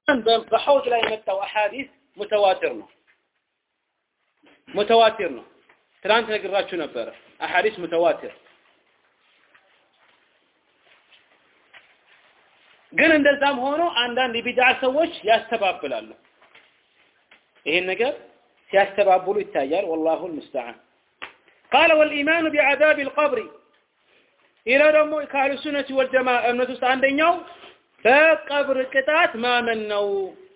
በሐውድ ላይ የመጣው አሐዲስ ሙተዋቲር ነው ሙተዋቲር ነው ትናንት ነግራችሁ ነበረ አሐዲስ ሙተዋቲር ግን እንደዛም ሆኖ አንዳንድ የቢድዓ ሰዎች ያስተባብላሉ ይሄን ነገር ሲያስተባብሉ ይታያል ወላሁ المستعان قال والإيمان بعذاب القبر إلى ደግሞ ከአህሉ ሱነቲ ወልጀማ እምነት ውስጥ አንደኛው በቀብር ቅጣት ማመን ነው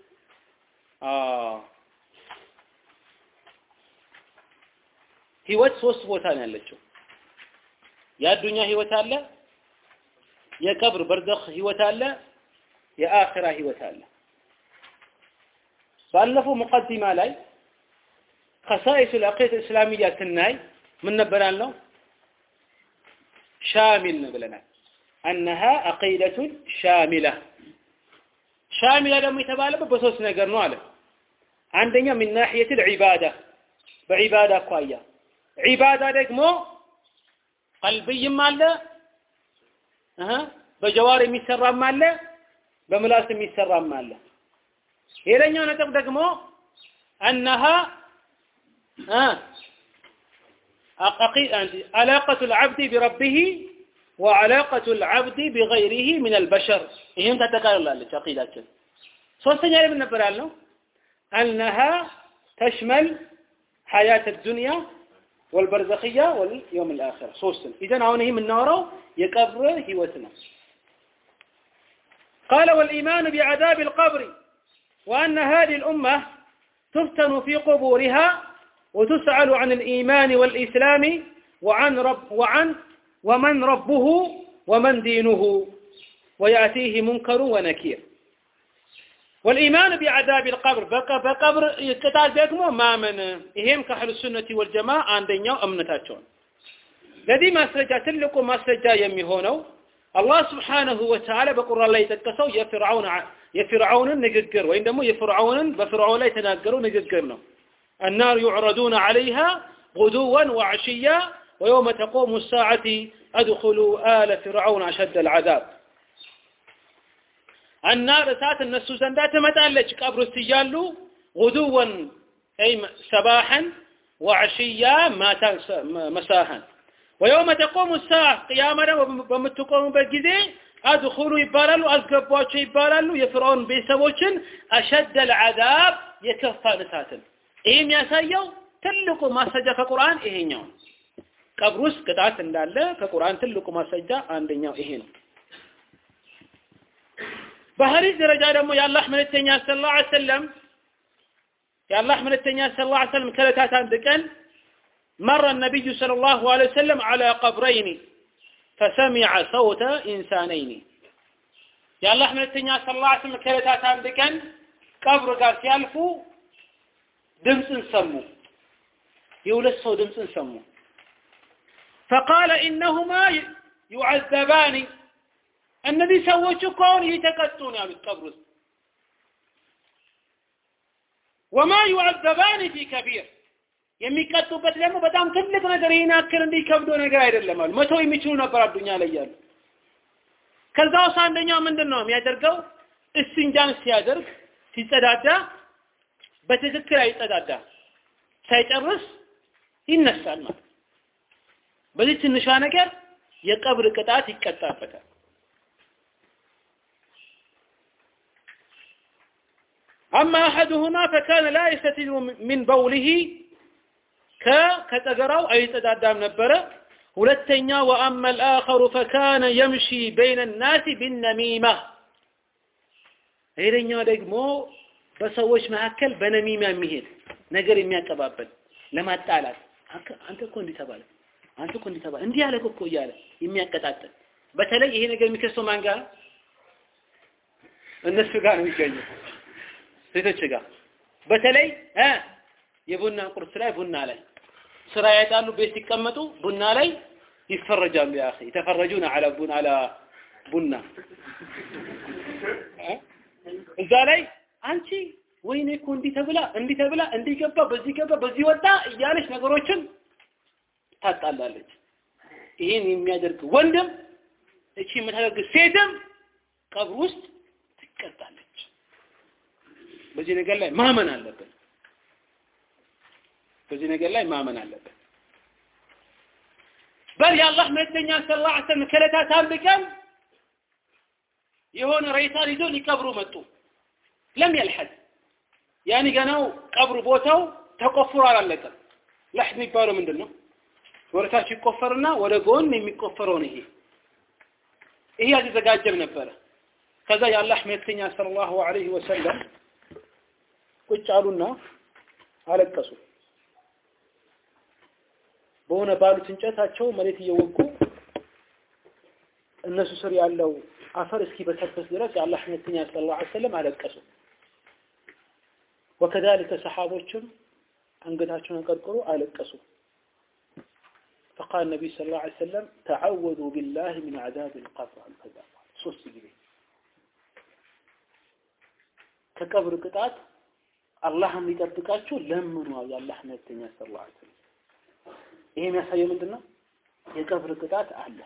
ህይወት ሶስት ቦታ ነው ያለችው የአዱኛ ህይወት አለ የቀብር በርዘኽ ህይወት አለ የአኺራ ህይወት አለ ባለፈው ሙቀዲማ ላይ خصائص العقيدة الإسلامية ስናይ ምን ነበር ያልነው ሻሚል ነው ብለናል أنها عقيدة شاملة ሻሚላ ደግሞ የተባለበት በሶስት ነገር ነው አለ አንደኛ من ناحية العبادة በዒባዳ አኳያ ዒባዳ ደግሞ ቀልብይም አለ በጀዋር የሚሰራም አለ በምላስ የሚሰራም አለ ሌላኛው ነጥብ ደግሞ أنها علاقة العبد بربه وعلاقة العبد بغيره من البشر ይህም ተጠቃልላለች አቂዳችን ሶስተኛ ላይ ምን ነበር ያልነው أنها تشمل حياة الدنيا والبرزخية واليوم الآخر ሶስትን إذن አሁን ይህ የምናወራው የቀብር ህይወት ነው قال والإيمان بعذاب القبر وأن هذه الأمة تفتن في قبورها وتسأل عن الإيمان والإسلام وعن رب وعن ومن ربه ومن دينه ويأتيه منكر ونكير والإيمان بعذاب القبر بقى بقبر يقطع ደግሞ ማመን ይሄም ከአህሉ ሱነቲ ወልጀማዓ አንደኛው እምነታቸው ለዚህ ማስረጃ ትልቁ ማስረጃ የሚሆነው አላህ ስብሓነሁ ወተዓላ በቁርአን ላይ የጠቀሰው የፍርዓውን የፍርዓውንን ንግግር ወይም ደግሞ የፍርዓውንን በፍርዓውን ላይ የተናገረው ንግግር ነው النار يعرضون عليها غدوا وعشيا ويوم تقوم الساعة أدخلوا آل فرعون أشد العذاب النار سات النسو زندات متألج قبر استجالو غدوا أي سباحا وعشيا مساحا ويوم تقوم الساعة قيامنا بمتقوم بالجزي አድኹሉ ይባላሉ አስገቧቸው ይባላሉ የፍርዖን ቤተሰቦችን አሸደል አዛብ የከፋ እሳትን ይሄ የሚያሳየው ትልቁ ማስረጃ ከቁርአን ይሄኛው ቀብር ውስጥ ቅጣት እንዳለ ከቁርአን ትልቁ ማስረጃ አንደኛው ይሄ ነው በሐዲስ ደረጃ ደግሞ የአላህ መልእክተኛ ሰለላሁ ዐለይሂ ወሰለም የአላህ መልእክተኛ ሰለላሁ ዐለይሂ ወሰለም ከዕለታት አንድ ቀን مر النبي صلى الله عليه وسلم على قبرين فسمع صوت إنسانين يا الله من التنيا صلى الله عليه وسلم كلتات عند كان قبر قال سيالفو دمس سمو يولد سو دمس سمو فقال إنهما يعذبان النبي سووا كون يتقطون يا القبر وما يعذبان في كبير የሚቀጡበት ደግሞ በጣም ትልቅ ነገር ይህን ያክል እንዲከብዶ ነገር አይደለም አሉ መቶ የሚችሉ ነበር አዱኛ ላይ ያሉ ከዛ ውስጥ አንደኛው ምንድን ነው የሚያደርገው እስንጃን ሲያደርግ ሲጸዳዳ በትክክል አይጸዳዳ ሳይጨርስ ይነሳል ማለት በዚህ ትንሿ ነገር የቀብር ቅጣት ይቀጣበታል أما أحدهما فكان لا يستتر من بوله ከጠገራው አይጸዳዳም ነበረ ሁለተኛ وأما الآخر فكان يمشي بين الناس بالنميمة ሌላኛው ደግሞ በሰዎች መካከል በነሚማ የሚሄድ ነገር የሚያቀባበል ለማጣላት አንተ እኮ እንዲህ ተባለ አንተ እኮ እንዲህ ተባለ እንዲህ ያለ እኮ እያለ የሚያቀጣጥል በተለይ ይሄ ነገር የሚከሰው ማን ጋር እነሱ ጋር ነው የሚገኘው ሴቶች ጋር በተለይ እ የቡና ቁርስ ላይ ቡና ላይ ስራ ያጣሉ ቤት ሲቀመጡ ቡና ላይ ይፈረጃሉ ያ اخي يتفرجون على ቡና على ቡና እዛ ላይ አንቺ ወይኔ እኮ እንዲህ ተብላ እንዲህ ተብላ እንዲህ ገባ በዚህ ገባ በዚህ ወጣ እያለች ነገሮችን ታጣላለች ይህን የሚያደርግ ወንድም እቺ የምታደርግ ሴትም ቀብር ውስጥ ትቀጣለች በዚህ ነገር ላይ ማመን አለብን። በዚህ ነገር ላይ ማመን አለብን። በል የአላህ መልእክተኛ ሰለላሁ ዐለይሂ ወሰለም ከዕለታት አንድ ቀን የሆነ ሬሳን ይዞ ሊቀብሩ መጡ። ለም የልሐድ ያኔ ገናው ቀብሩ ቦታው ተቆፍሮ አላለቀም። ለሕድ የሚባለው ምንድን ነው? ወደታች ይቆፈርና ወደ ጎን የሚቆፈረውን ይሄ ይሄ አልተዘጋጀም ነበረ። ከዛ የአላህ መልእክተኛ ሰለላሁ ዐለይሂ ወሰለም ቁጭ አሉና አለቀሱ። በሆነ ባሉት እንጨታቸው መሬት እየወጉ እነሱ ስር ያለው አፈር እስኪበሰበስ ድረስ የአላህ መልእክተኛ ሰለላሁ ዐለይሂ ወሰለም አለቀሱ። ወከዛሊከ ሰሓቦችም አንገታቸውን አቀርቅሮ አለቀሱ። فقال النبي صلى الله عليه وسلم تعوذوا بالله من عذاب القبر الكذا ሶስት ጊዜ ከቀብር ቅጣት አላህ የሚጠብቃችሁ ለምኑ የአላህ መልእክተኛ ሰለላሁ ዐለይሂ ወሰለም ይሄ የሚያሳየው ምንድን ነው? የቀብር ቅጣት አለ።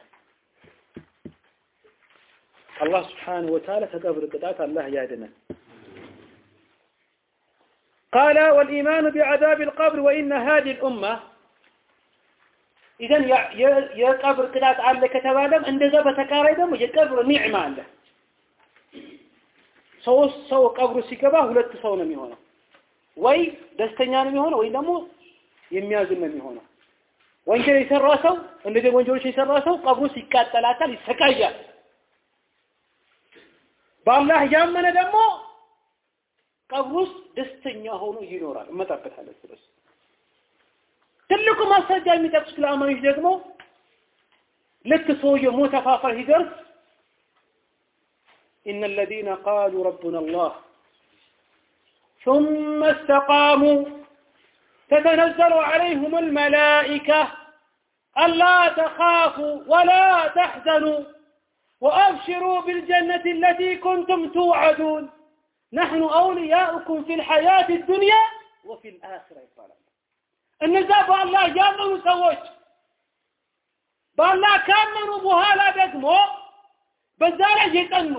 አላህ ስብሓነሁ ወተዓላ ከቀብር ቅጣት አላህ ያድነን። قال والإيمان بعذاب القبر وإن هذه الأمة إذن የቀብር ቅጣት አለ ከተባለም እንደዛ በተቃራይ ደግሞ የቀብር ኒዕማ አለ። ሶስት ሰው ቀብሩ ሲገባ ሁለት ሰው ነው የሚሆነው። ወይ ደስተኛ ነው የሚሆነው ወይ ደግሞ የሚያዝን ነው የሚሆነው። ወንጀል የሰራ ሰው እንደዚህ ወንጀሎች የሰራ ሰው ቀብሩ ሲቃጠላታል፣ ይሰቃያል። በአላህ ያመነ ደግሞ ቀብሩ ውስጥ ደስተኛ ሆኖ ይኖራል። እመጣበታለሁ ስለሱ። ትልቁ ማስረጃ የሚጠቅሱት ለአማኞች ደግሞ ልክ ሰውየው ሞት አፋፋይ ሲደርስ إن الذين قالوا ربنا الله ثم استقاموا تتنزل عليهم الملائكة ألا تخافوا ولا تحزنوا وأبشروا بالجنة التي كنتم توعدون نحن أولياؤكم في الحياة الدنيا وفي الآخرة يقال እነዛ በአላህ ያመኑ ሰዎች በአላህ ካመኑ በኋላ ደግሞ በዛ ላይ የጸኑ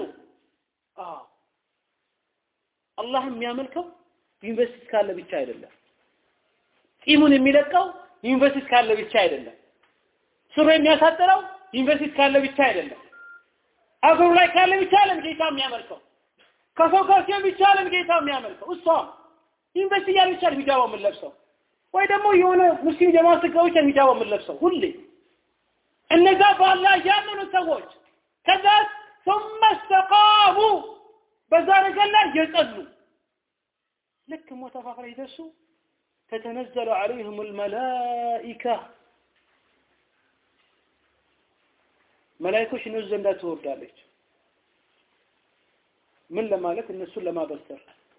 አላህ የሚያመልከው ዩኒቨርሲቲ ካለ ብቻ አይደለም። ጢሙን የሚለቀው ዩኒቨርሲቲ ካለ ብቻ አይደለም። ስሩ የሚያሳጥረው ዩኒቨርሲቲ ካለ ብቻ አይደለም። አገሩ ላይ ካለ ብቻ አይደለም ጌታ የሚያመልከው። ከሰው ጋር ሲሆን ብቻ አይደለም ጌታ የሚያመልከው። እሷ ዩኒቨርሲቲ ያለ ብቻ ሂጃብ የምንለብሰው ወይ ደግሞ የሆነ ሙስሊም ጀማ ስጋ ብቻ ሂጃብ የምንለብሰው ሁሌ እነዛ በአላህ ያመኑ ሰዎች ከዛ ثم استقاموا በዛ ነገር ላይ የጸኑ ልክ ሞት አፋፍ ላይ ይደርሱ ተተነዘሉ عليهم الملائكة መላእክቶች እነሱ ዘንዳ ትወርዳለች ምን ለማለት እነሱን ለማበሰር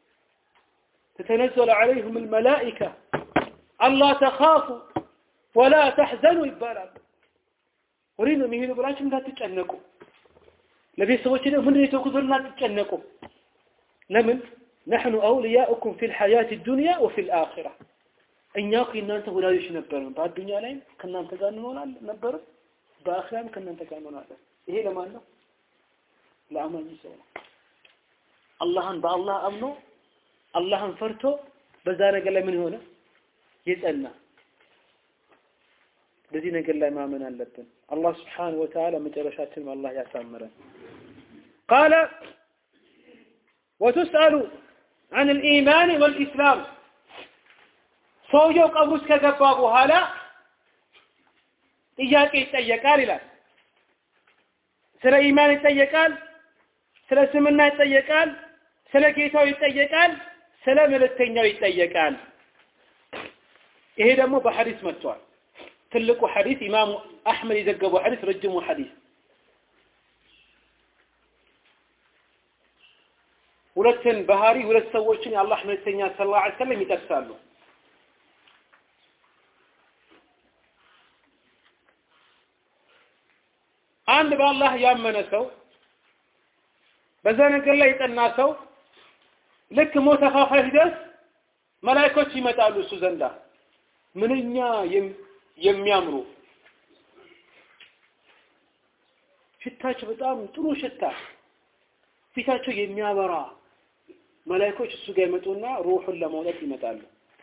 تتنزل عليهم الملائكة ألا تخافوا ولا تحزنوا ይባላል ወሬ ነው የሚሄዱ ብላችሁ እንዳትጨነቁ ለቤተሰቦች ደግሞ ምንድን የተውኩት እንዳትጨነቁ ለምን نحن أولياؤكم في الحياة الدنيا وفي الآخرة እኛ እኮ የእናንተ ወዳጆች ነበርን በአዱኛ ላይም ከእናንተ ጋር እንሆናለን ነበርን በአኺራም ከእናንተ ጋር እንሆናለን ይሄ ለማን ነው ለአማኝ ሰው ነው አላህን በአላህ አምኖ አላህን ፈርቶ በዛ ነገር ላይ ምን ሆነ የጸና በዚህ ነገር ላይ ማመን አለብን አላህ ስብሓንሁ ወተዓላ መጨረሻችንም አላህ ያሳምረን ቃለ ወቱስአሉ عن الإيمان والإسلام ሰውየው ቀብር ውስጥ ከገባ በኋላ ጥያቄ ይጠየቃል ይላል ስለ ኢማን ይጠየቃል ስለ እስልምና ይጠየቃል ስለ ጌታው ይጠየቃል ስለ መልእክተኛው ይጠየቃል ይሄ ደግሞ በሐዲስ መጥቷል ትልቁ ሐዲስ ኢማሙ አሕመድ የዘገበው ሐዲስ ረጅሙ ሐዲስ ሁለትን ባህሪ ሁለት ሰዎችን የአላህ መልእክተኛ ሰለላሁ ዐለይሂ ወሰለም ይጠቅሳሉ አንድ በአላህ ያመነ ሰው በዛ ነገር ላይ የጠና ሰው ልክ ሞት አፋፋይ ሲደርስ መላእክቶች ይመጣሉ እሱ ዘንዳ ምንኛ የሚያምሩ ሽታቸው በጣም ጥሩ ሽታ ፊታቸው የሚያበራ መላእክቶች እሱ ጋር ይመጡና ሩሑን ለማውጣት ይመጣሉ።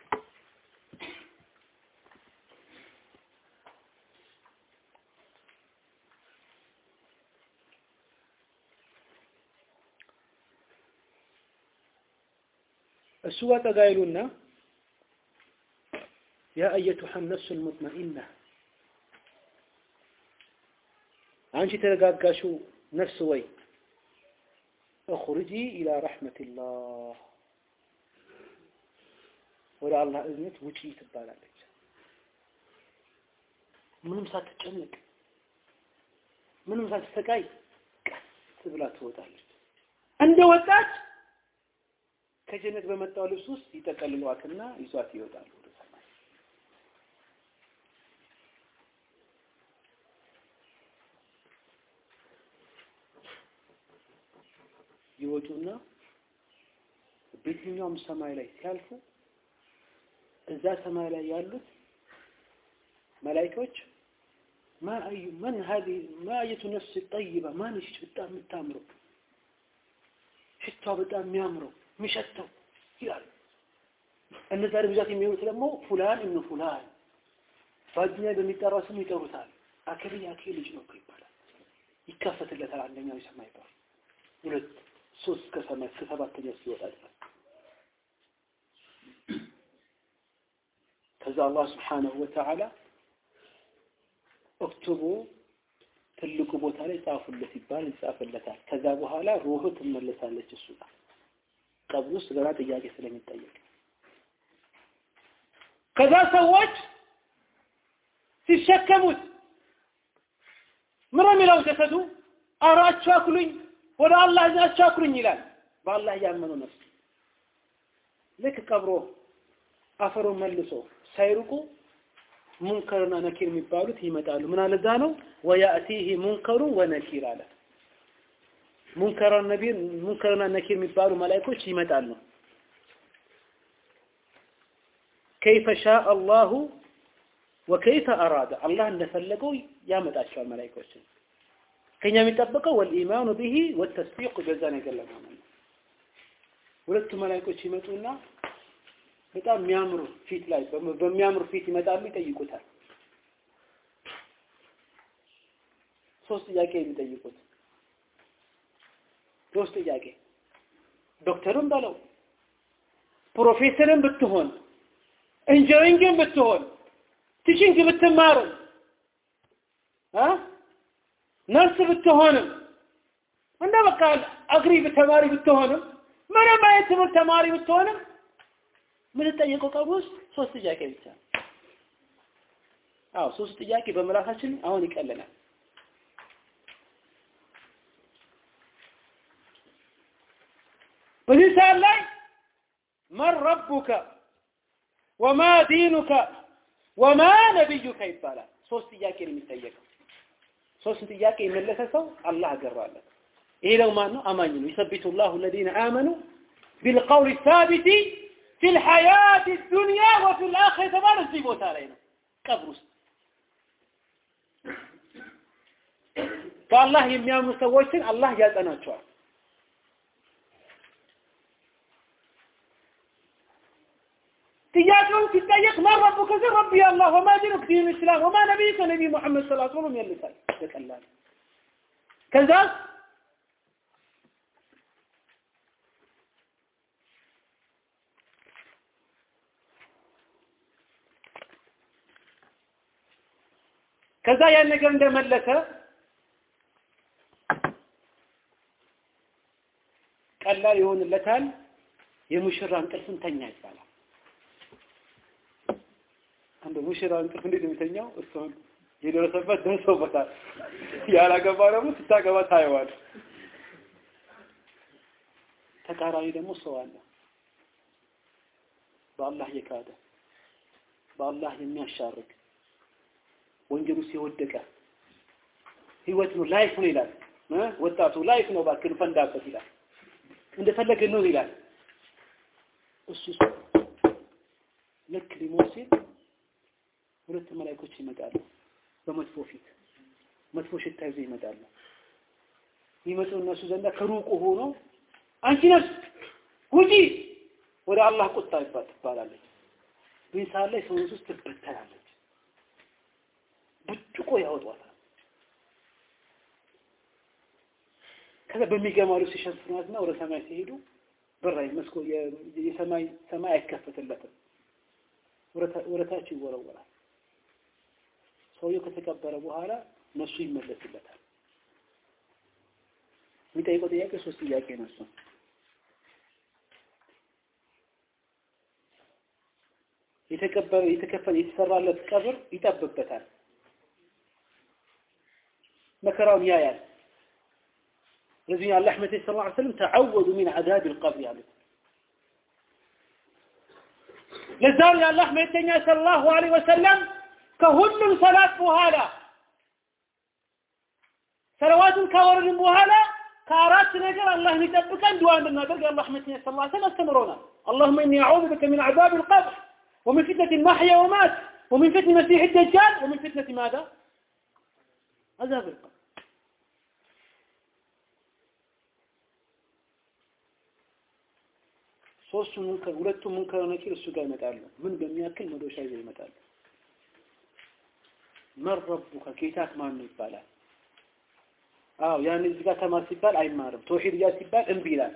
እሱ ጋር ጠጋ ይሉና ያ አየቱሐ ነፍሱል ሙጥመኢና አንቺ የተረጋጋሽው ነፍስ ወይ እኹርጂ ኢላ ረሕመቲላህ ወደ አላህ እዝነት ውጪ ትባላለች። ምንም ሳትጨነቅ ምንም ሳትሰቃይ ቀስ ብላ ትወጣለች። እንደ ወጣች ከጀነት በመጣው ልብስ ውስጥ ይጠቀልሏትና ይዟት ይወጣሉ ወደ ሰማይ። ይወጡና በየትኛውም ሰማይ ላይ ሲያልፉ እዛ ሰማይ ላይ ያሉት መላኢካዎች ማ አዩ መን هذه ما አየቱ ነፍስ ጠይባ ማንሽ በጣም የምታምረው ሽቷ በጣም የሚያምረው የሚሸተው ይላሉ። እነዛ ብዛት የሚሆኑት ደግሞ ፉላን እብኑ ፉላን በአዱኛ በሚጠራው ስም ይጠሩታል። አክሊ አክሊ ልጅ ነው እኮ ይባላል። ይከፈትለታል። አንደኛው የሰማይ በር፣ ሁለት ሶስት ከሰማይ እስከ ሰባተኛ ሲወጣ ድረስ ከዛ አላህ ስብሓነሁ ወተዓላ ኦክቱቡ ትልቁ ቦታ ላይ ጻፉለት ይባል ይጻፍለታል። ከዛ በኋላ ሩህ ትመለሳለች እሱ ጋር ቀብር ውስጥ ገና ጥያቄ ስለሚጠየቅ ከዛ ሰዎች ሲሸከሙት ምን የሚለው ጀሰዱ ኧረ አቻኩሉኝ ወደ አላህ አቻኩሉኝ ይላል። በአላህ ያመኑ ነፍስ ልክ ቀብሮ አፈሩን መልሶ ሳይርቁ ሙንከርና ነኪር የሚባሉት ይመጣሉ። ምን አለ እዛ ነው ወያእቲህ ሙንከሩ ወነኪር አለ። ሙንከርና ነቢር ሙንከርና ነኪር የሚባሉ መላእክቶች ይመጣሉ። ከይፈ ሻአ አላሁ ወከይፈ አራደ አላህ እንደፈለገው ያመጣቸዋል መላእክቶችን። ከኛ የሚጠበቀው ወልኢማኑ ቢሂ ወተስዲቁ በዛ ነገር ለማመን ነው። ሁለቱ መላእክቶች ይመጡና በጣም የሚያምሩ ፊት ላይ በሚያምሩ ፊት ይመጣሉ፣ ይጠይቁታል። ሶስት ጥያቄ የሚጠይቁት ሶስት ጥያቄ ዶክተርም በለው ፕሮፌሰርም ብትሆን ኢንጂነሪንግም ብትሆን ቲቺንግ ብትማርም አ ነርስ ብትሆንም እንደ በቃ አግሪ ተማሪ ብትሆንም ምንም አይነት ትምህርት ተማሪ ብትሆንም የምንጠየቀው ቀብር ውስጥ ሶስት ጥያቄ ብቻ አዎ ሶስት ጥያቄ በምላሳችን አሁን ይቀለናል በዚህ ሰዓት ላይ መን ረቡከ ወማ ዲኑከ ወማ ነቢዩከ ይባላል ሶስት ጥያቄ ነው የሚጠየቀው ሶስት ጥያቄ የመለሰ ሰው አላህ አገራለት ይሄ ደግሞ ማን ነው አማኝ ነው ይሰቢቱ ላሁ الذين آمنوا بالقول الثابت في الحياة الدنيا وفي الآخرة ተባለ እዚህ ቦታ ላይ ነው ቀብር ውስጥ በአላህ የሚያምኑ ሰዎችን አላህ ያጸናቸዋል ጥያቄውን ሲጠየቅ ማን ረቡከ ሲል ረቢ አላህ ወማ ዲኑክ ዲን እስላም ወማ ነቢይከ ነቢይ ሙሐመድ ሰለላሁ ዐለይሂ ወሰለም ይልሳል በቀላል ከዛ ከዛ ያን ነገር እንደመለሰ ቀላል ይሆንለታል የሙሽራ እንቅልፍን ተኛ ይባላል አንድ ሙሽራ እንቅልፍ እንዴት የሚተኛው እሷን የደረሰበት ደርሶበታል ያላገባ ደግሞ ስታገባ ታየዋል ተቃራኒ ደግሞ ሰው አለ በአላህ የካደ በአላህ የሚያሻርግ ወንጀሉ ሲወደቀ ህይወት ነው ላይፍ ነው ይላል ወጣቱ ላይፍ ነው ባክን ፈንዳበት ይላል እንደፈለገ ነው ይላል እሱ ልክ ሊሞት ሲል ሁለት መላእክቶች ይመጣሉ በመጥፎ ፊት መጥፎ ሽታ ይዘው ይመጣሉ ይመጡ እነሱ ዘንዳ ከሩቁ ሆኖ አንቺ ነፍስ ውጪ ወደ አላህ ቁጣ ይባል ትባላለች። በዚህ ሰዓት ላይ ሰውነት ውስጥ ትበተናለች። ብጭቆ ያወጧታል። ከዛ በሚገርም ልብስ ሲሸፍኗትና ወደ ሰማይ ሲሄዱ በራይ መስኮ የሰማይ ሰማይ አይከፈትለትም። ወደ ታች ይወረወራል። ሰውየው ከተቀበረ በኋላ ነሱ ይመለስለታል። የሚጠይቀው ጥያቄ ሶስት ጥያቄ ነው እሱ የተቀበረ የተከፈለ የተሰራለት ቀብር ይጠብበታል። መከራውን ያያል። ስለዚህ አላህ መቴ ሰለላሁ ዐለይሂ ወሰለም ተዓወዱ ሚን ዐዛብ አልቀብር ያሉት ለዛም የአላህ መልእክተኛ ሰለላሁ ዐለይሂ ወሰለም ከሁሉም ሰላት በኋላ ሰለዋቱን ካወረድን በኋላ ከአራት ነገር አላህ የሚጠብቀን ዱዓ እንድናደርግ የአላህ መልእክተኛ ሰለላሁ ዐለይሂ ወሰለም አስተምሮናል። اللهم إني أعوذ بك من عذاب القبر ومن فتنة المحيا ومات ومن فتنة المسيح الدجال ومن فتنة ماذا؟ عذاب القبر ሶስቱ ሙንከር ሁለቱ ሙንከር ነኪር እሱ ጋር ይመጣሉ። ምን በሚያክል መዶሻ ይዘው ይመጣሉ። መን ረቡከ ጌታክ ማን ነው ይባላል። አዎ ያን እዚህ ጋር ተማር ሲባል አይማርም። ተውሂድ ጋር ሲባል እምቢ ይላል።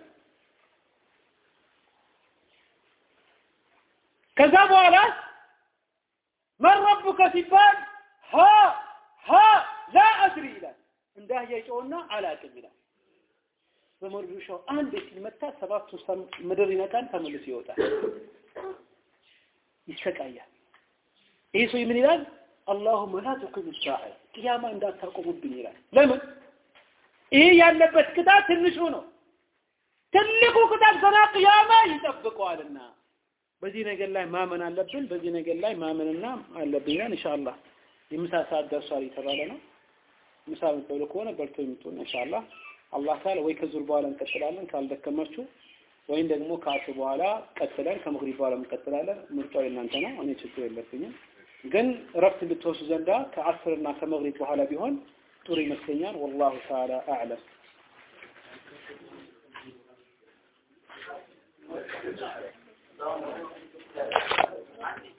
ከዛ በኋላ መን ረቡከ ሲባል ሀ ሀ ላ አድሪ ይላል። እንዳህያ ይጮህና አላቅም ይላል። በመዶሻው አንድ ሲመታ ሰባቱ ምድር ይነካል፣ ተመልሶ ይወጣል፣ ይሰቃያል። ይሄ ሰው ምን ይላል? አላሁመ ላ ቱቂም ሳዓ ቅያማ እንዳታቆሙብኝ ይላል። ለምን? ይሄ ያለበት ቅጣት ትንሹ ነው። ትልቁ ቅጣት ገና ቅያማ ይጠብቀዋልና በዚህ ነገር ላይ ማመን አለብን። በዚህ ነገር ላይ ማመንና አለብን። ኢንሻአላህ የምሳ ሰዓት ደርሷል የተባለ ነው። ምሳ የምትበሉ ከሆነ በልቶ የምትሆን ኢንሻአላህ አላህ ካለ ወይ ከዙር በኋላ እንቀጥላለን ካልደከማችሁ፣ ወይም ደግሞ ከአስር በኋላ ቀጥለን ከመግሪብ በኋላ እንቀጥላለን። ምርጫው የእናንተ ነው። እኔ ችግር የለብኝም። ግን እረፍት እንድትወስዱ ዘንዳ ከአስርና ከመግሪብ በኋላ ቢሆን ጥሩ ይመስለኛል። ወላሁ ተዓላ አዕለም። Thank you.